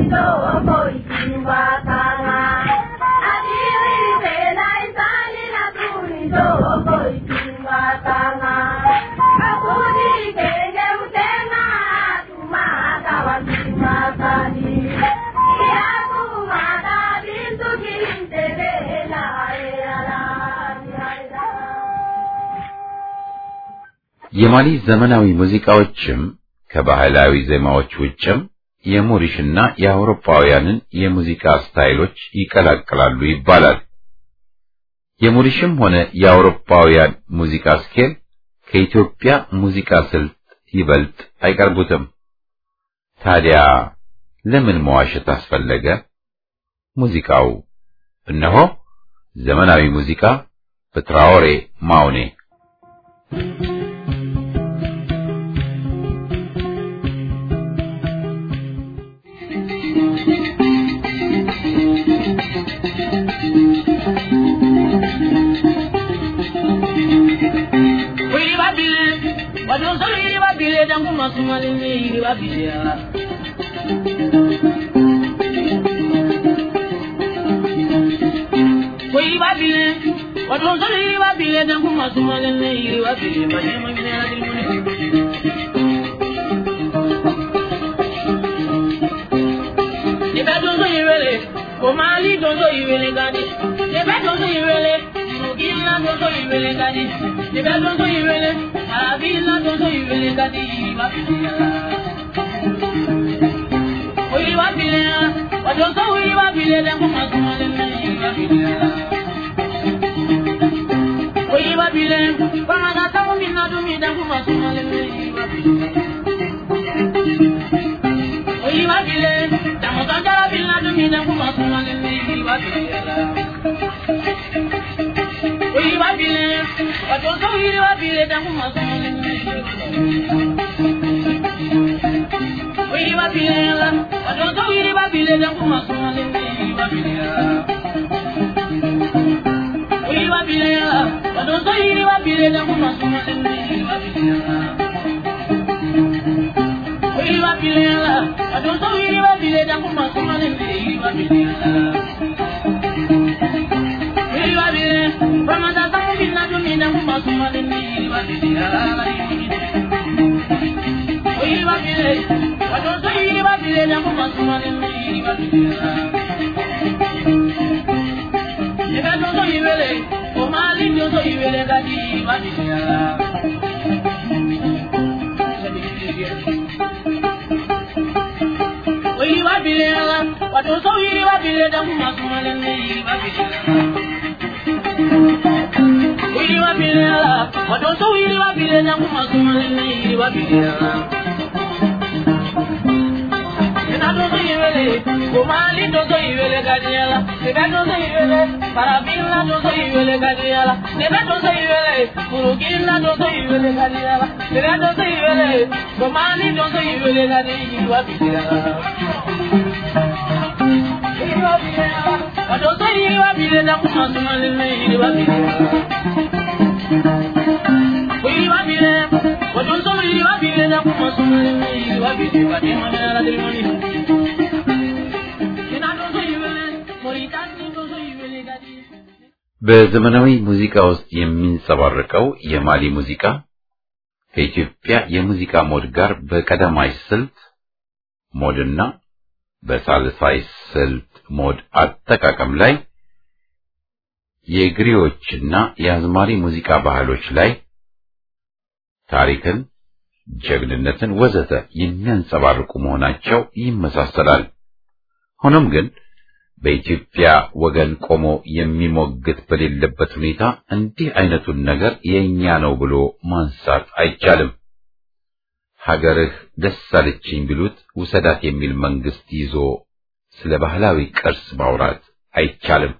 የማሊ ዘመናዊ ሙዚቃዎችም ከባህላዊ ዜማዎች ውጭም የሞሪሽና የአውሮፓውያንን የሙዚቃ ስታይሎች ይቀላቅላሉ ይባላል። የሞሪሽም ሆነ የአውሮፓውያን ሙዚቃ ስኬል ከኢትዮጵያ ሙዚቃ ስልት ይበልጥ አይቀርቡትም። ታዲያ ለምን መዋሸት አስፈለገ? ሙዚቃው እነሆ ዘመናዊ ሙዚቃ በትራኦሬ ማውኔ Omali dozo iwele gadi, nebe dozo iwele, Mugila dozo iwele gadi, nebe dozo iwele, Arabila dozo iwele gadi, Wabila. Oyi wabila, wadozo oyi wabila, Dengu masumale me, Wabila. Oyi wabila, Wamaga tamu mina dumi, Dengu masumale me, Wabila. Oyi wabila, Damu sanjara bila dumi, Dengu masumale me, Wabila. Oyi wabila, wadozo oyi wabila, Dengu masumale me, Oyi wabila, wadozo oyi wabila, Dengu masumale me, Wabila. Oyi wabila, wadozo oyi wabila, Dengu masumale me, Wabila. Oyi wabila, wadozo oyi wabila, Dengu masumale me, Wabila. Oyi wabila, Ramadan sangu bina dumi, Dengu masumale me, Wabila. Oyi wabila, wadozo oyi wabila, Dengu masumale me, Wabila. Ebe dozo iwele, omali dozo iwele gadi wabila. Oyi wabila, wadozo iri wabila damu masumale ne wabila. Oyi wabila, wadozo iri wabila damu masumale ne wabila. Ina dozo iwele, omali dozo iwele gadiela. Ebe dozo iwele, parabila dozo iwele gadiela. Ebe dozo iwele, murugila dozo iwele gadiela. Ebe dozo iwele, omali dozo iwele gadiela wabila. Wadozo iri wabila damu masumale ne wabila. Oyi wabila, wadozo iri wabila damu masumale ne wabila. Wadema mera dilimoni. በዘመናዊ ሙዚቃ ውስጥ የሚንጸባረቀው የማሊ ሙዚቃ ከኢትዮጵያ የሙዚቃ ሞድ ጋር በቀዳማይ ስልት ሞድና በሳልሳይ ስልት ሞድ አጠቃቀም ላይ የግሪዎችና የአዝማሪ ሙዚቃ ባህሎች ላይ ታሪክን፣ ጀግንነትን ወዘተ የሚያንጸባርቁ መሆናቸው ይመሳሰላል። ሆኖም ግን በኢትዮጵያ ወገን ቆሞ የሚሞግት በሌለበት ሁኔታ እንዲህ አይነቱን ነገር የኛ ነው ብሎ ማንሳት አይቻልም። ሀገርህ ደስ አለችኝ ቢሉት ውሰዳት የሚል መንግስት ይዞ ስለ ባህላዊ ቅርስ ማውራት አይቻልም።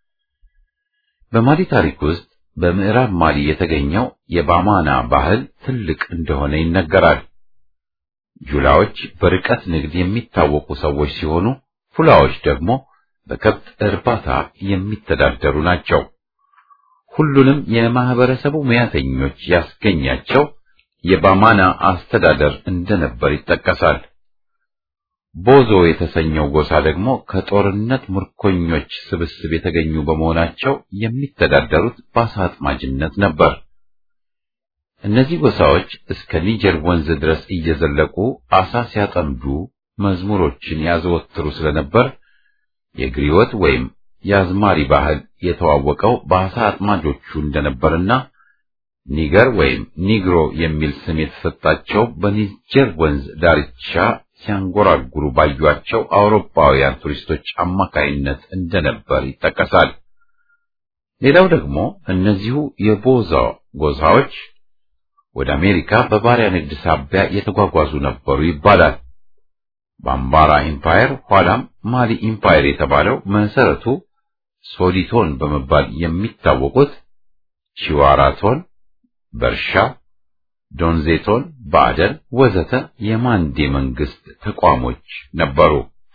በማሊ ታሪክ ውስጥ በምዕራብ ማሊ የተገኘው የባማና ባህል ትልቅ እንደሆነ ይነገራል። ጁላዎች በርቀት ንግድ የሚታወቁ ሰዎች ሲሆኑ ፉላዎች ደግሞ በከብት እርባታ የሚተዳደሩ ናቸው። ሁሉንም የማህበረሰቡ ሙያተኞች ያስገኛቸው የባማና አስተዳደር እንደነበር ይጠቀሳል። ቦዞ የተሰኘው ጎሳ ደግሞ ከጦርነት ምርኮኞች ስብስብ የተገኙ በመሆናቸው የሚተዳደሩት በአሳ አጥማጅነት ነበር። እነዚህ ጎሳዎች እስከ ኒጀር ወንዝ ድረስ እየዘለቁ አሳ ሲያጠምዱ መዝሙሮችን ያዘወትሩ ስለነበር የግሪወት ወይም የአዝማሪ ባህል የተዋወቀው በአሳ አጥማጆቹ እንደነበርና ኒገር ወይም ኒግሮ የሚል ስም የተሰጣቸው በኒጀር ወንዝ ዳርቻ ሲያንጎራጉሩ ባዩአቸው አውሮፓውያን ቱሪስቶች አማካይነት እንደነበር ይጠቀሳል። ሌላው ደግሞ እነዚሁ የቦዛ ጎሳዎች ወደ አሜሪካ በባሪያ ንግድ ሳቢያ የተጓጓዙ ነበሩ ይባላል። ባምባራ ኢምፓየር ኋላም ማሊ ኢምፓየር የተባለው መሰረቱ ሶዲቶን በመባል የሚታወቁት ቺዋራቶን፣ በርሻ፣ ዶንዜቶን፣ ባዕደን ወዘተ የማንዴ መንግስት ተቋሞች ነበሩ።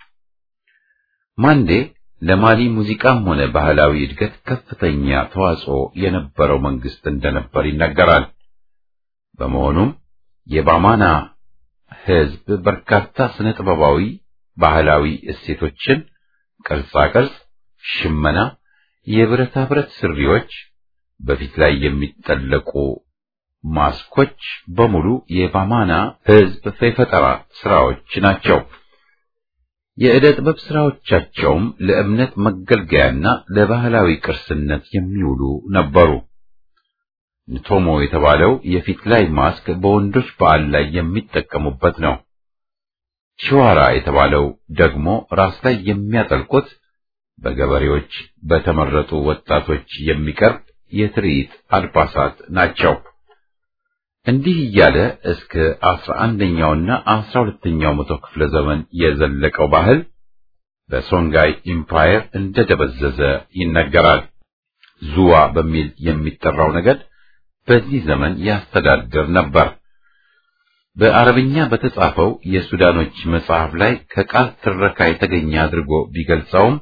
ማንዴ ለማሊ ሙዚቃም ሆነ ባህላዊ እድገት ከፍተኛ ተዋጽኦ የነበረው መንግስት እንደነበር ይነገራል። በመሆኑም የባማና ህዝብ በርካታ ስነ ጥበባዊ ባህላዊ እሴቶችን፣ ቅርጻ ቅርጽ፣ ሽመና፣ የብረታ ብረት ስሪዎች፣ በፊት ላይ የሚጠለቁ ማስኮች በሙሉ የባማና ህዝብ የፈጠራ ስራዎች ናቸው። የዕደ ጥበብ ስራዎቻቸውም ለእምነት መገልገያና ለባህላዊ ቅርስነት የሚውሉ ነበሩ። ንቶሞ የተባለው የፊት ላይ ማስክ በወንዶች በዓል ላይ የሚጠቀሙበት ነው። ቺዋራ የተባለው ደግሞ ራስ ላይ የሚያጠልቁት በገበሬዎች በተመረጡ ወጣቶች የሚቀርብ የትርኢት አልባሳት ናቸው። እንዲህ እያለ እስከ አስራ አንደኛውና አስራ ሁለተኛው መቶ ክፍለ ዘመን የዘለቀው ባህል በሶንጋይ ኢምፓየር እንደደበዘዘ ይነገራል። ዙዋ በሚል የሚጠራው ነገድ በዚህ ዘመን ያስተዳድር ነበር። በአረብኛ በተጻፈው የሱዳኖች መጽሐፍ ላይ ከቃል ትረካ የተገኘ አድርጎ ቢገልጸውም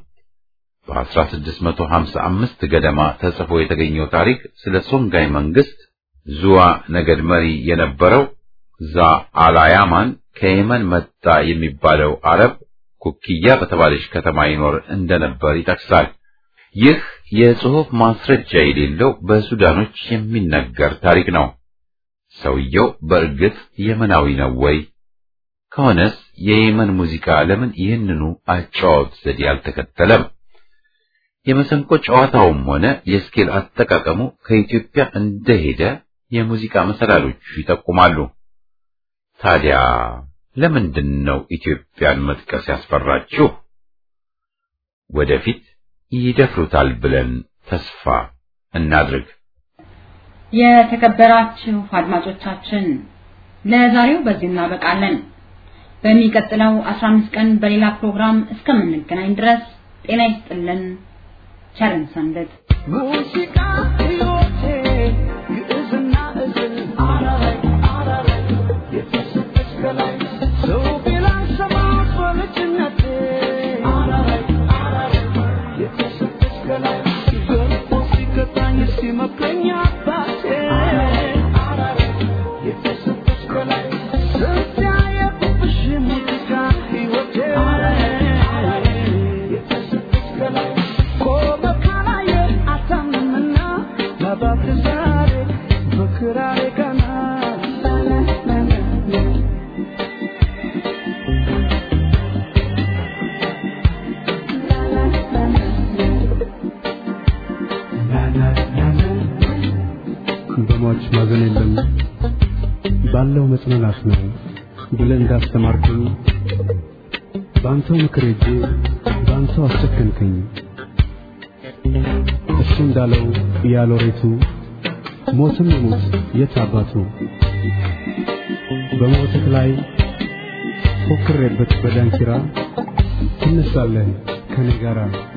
በ1655 ገደማ ተጽፎ የተገኘው ታሪክ ስለ ሶንጋይ መንግስት ዙዋ ነገድ መሪ የነበረው ዛ አላያማን ከየመን መጣ የሚባለው አረብ ኩኪያ በተባለች ከተማ ይኖር እንደነበር ይጠቅሳል። ይህ የጽሑፍ ማስረጃ የሌለው በሱዳኖች የሚነገር ታሪክ ነው። ሰውየው በእርግጥ የመናዊ ነው ወይ? ከሆነስ የየመን ሙዚቃ ለምን ይህንኑ አጨዋወት ዘዴ አልተከተለም? የመሰንቆ ጨዋታውም ሆነ የስኬል አጠቃቀሙ ከኢትዮጵያ እንደሄደ የሙዚቃ መሰላሎቹ ይጠቁማሉ። ታዲያ ለምንድን ነው ኢትዮጵያን መጥቀስ ያስፈራችሁ? ወደፊት ይደፍሩታል ብለን ተስፋ እናድርግ። የተከበራችሁ አድማጮቻችን ለዛሬው በዚህ እናበቃለን። በሚቀጥለው 15 ቀን በሌላ ፕሮግራም እስከምንገናኝ ድረስ ጤና ይስጥልን። ቸርን ሰንብት። ሙዚቃ ሕይወቴ ግዕዝና እዝል አረረይ አረረይ የተሰጠች ከላይ ሰው ቢላን ሰማሁት በልጅነቴ አረረይ አረረይ የተሰጠች ከላይ ገርፎ ሲቀጣኝ ሲመክረኝ አባቴ አረረይ የተሰጠች ከላይ ስንት ያየሁብሽ ሙዚቃ ሕይወቴ የተሰጠች ከላይ ቆመ ካላየ አታምንምና ለባክ ዛሬ በክራሬ ቀና በሟች ማዘን የለም ባለው መጽናናት ነው ብለህ እንዳስተማርከኝ በአንተው ምክር ሄጄ በአንተው አስጨከንከኝ። እሱ እንዳለው ያሎሬቱ ሞትም ይሙት የት አባቱ በሞትህ ላይ ፎክሬበት በዳንኪራ ትነሳለህ ከኔ ጋራ